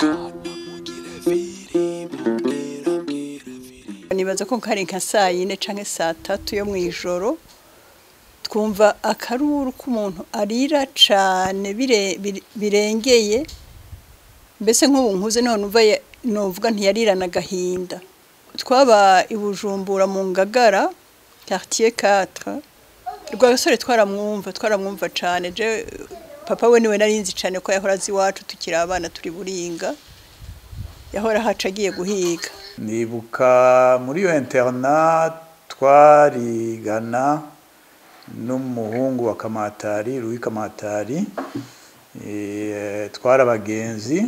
nibaza ko kari nka saa yine canke saa tatu yo mw'ijoro twumva akaruru k'umuntu arira cane bire- bire- birengeye mbese nk'ubu nkuze niho numva ya- novuga ntiyarirana agahinda twaba i bujumbura mu ngagara quartier 4 rwagasore twaramwumva twaramwumva cane je papa we niwe narinzi cane ko yahora azi iwacu tukiri abana turi buringa yahora haca agiye guhiga nibuka muri iyo interna twarigana n'umuhungu wa kamatari Louis kamatari eh, twari abagenzi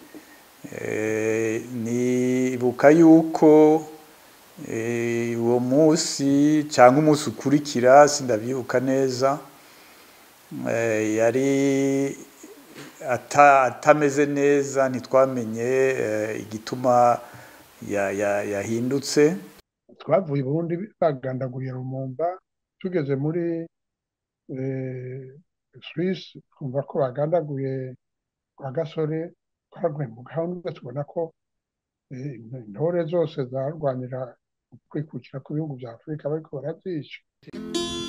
Eh, nibuka yuko eh, uwo munsi cyangwa umunsi ukurikira sindabyibuka neza eh, yari ata- atameze neza ntitwamenye eh, igituma ya- ya- yahindutse twavuye i burundi bagandaguye rumumba tugeze muri eh, Suisse twumva ko bagandaguye kwa gasore twaraguye mu gahunda tubona ko eh, intore zose zarwanira ukwikukira kw'ibihugu bya afurika bariko barazica